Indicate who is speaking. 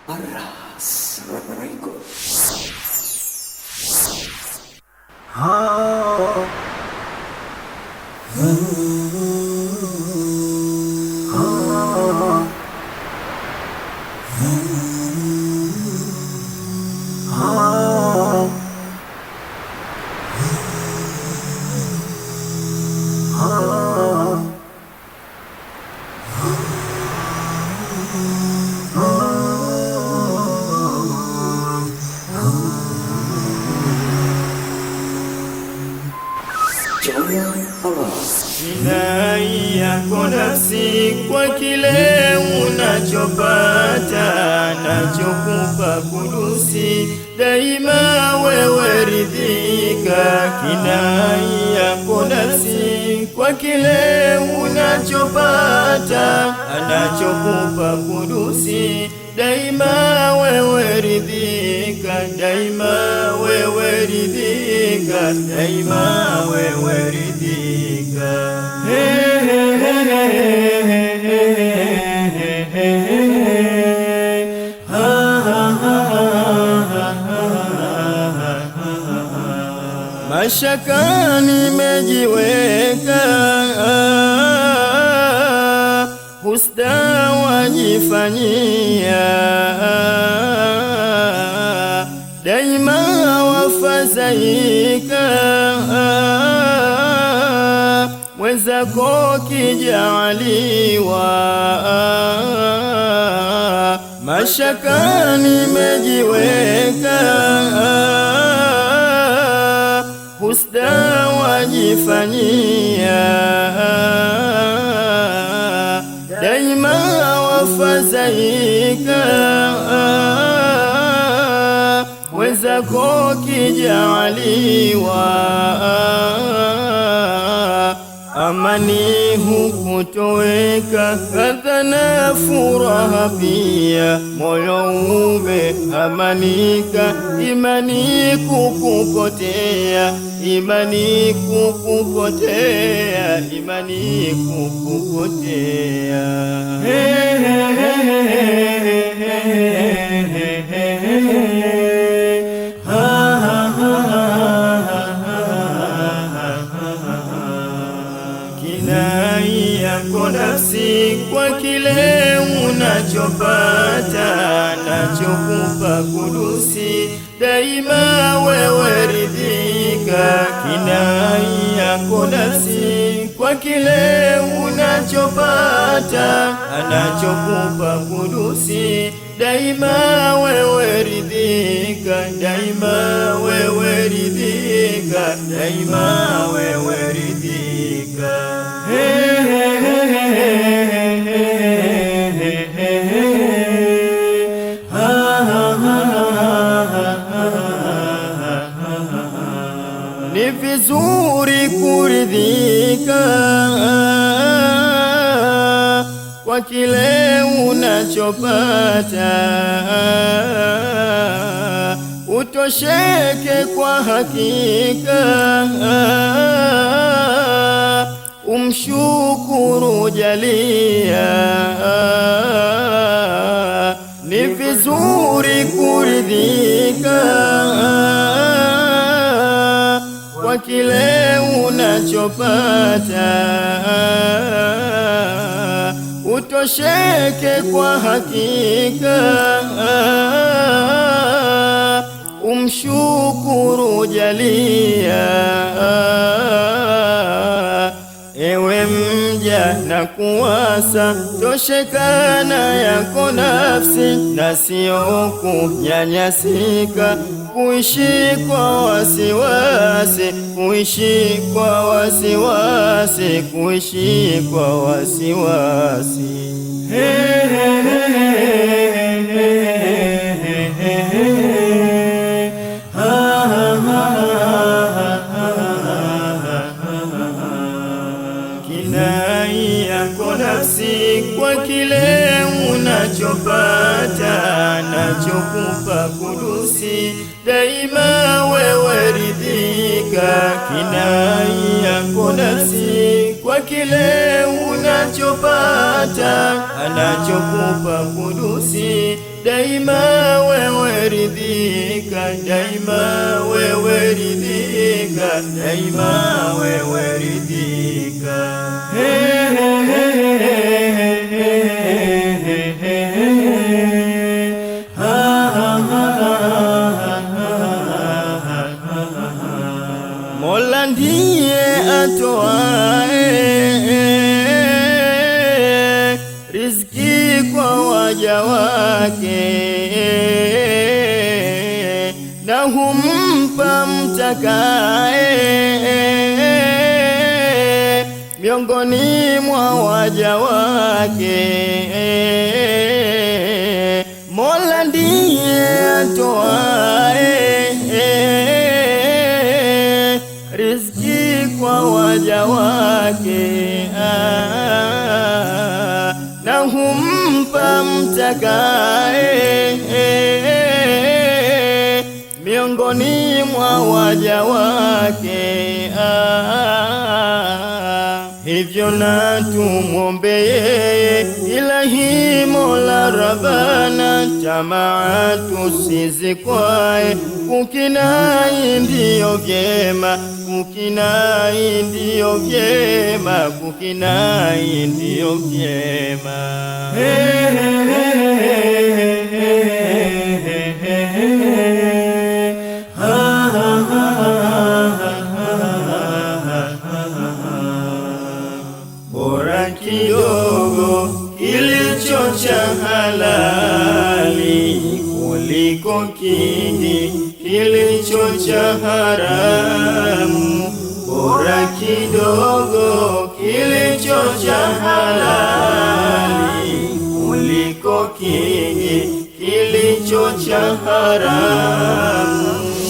Speaker 1: Arras Records. Joya Arras.
Speaker 2: Jinai yako nafsi kwa kile unachopata nachokupa kudusi, daima wewe ridhika. Kinai yako nafsi kwa kile unachopata anachokupa kudusi, daima wewe ridhika, daima wewe ridhika, daima wewe ridhika. Mashaka nimejiweka, husda wajifanyia, daima wafadhaika, mwenzako kijaliwa. Mashaka nimejiweka husda wajifanyia, daima wafadhaika, wenzako kijaliwa. Amani hukutoweka, kadha na furaha pia, moyo umeamanika, imani kukupotea, imani kukupotea, imani kukupotea. Kinai yako nafsi kwa kile unachopata nachokupa kudusi, daima wewe ridhika. Kinai yako nafsi kwa kile unachopata anachokupa kudusi, daima wewe ridhika, daima wewe ridhika, daima wewe ridhika. Ni vizuri kuridhika kwa kile unachopata, utosheke kwa hakika, umshukuru jalia. Ni vizuri kuridhika kwa kile unachopata, utosheke kwa hakika, umshukuru jalia. Ewe mja na kuwasa, toshekana yako nafsi, na sio kunyanyasika, kuishi kwa wasiwasi, kuishi kwa wasiwasi, kuishi kwa wasiwasi. Kinai yako nafsi kwa kile unachopata nachokupa kudusi, daima wewe ridhika. Kinai yako nafsi kwa kile una unachopata anachokupa Kudusi, daima wewe ridhika, daima wewe ridhika, daima wewe ridhika. Mola ndiye atoae riziki kwa waja wake na humpa mtakae miongoni mwa waja wake. Mola ndiye atoae riziki kwa waja wake ah, na humpa mtakae miongoni mwa waja wake ah, hivyo na tumwombe yeye Ilahi Mola Rabbana, tamaa tusizikwae, kukinai ndiyo vyema, kukinai ndiyo vyema, kukinai ndiyo vyema. bora kidogo kilicho cha halali kuliko kingi kilicho cha haramu. Bora kidogo kilicho cha halali kuliko kingi kilicho cha haramu.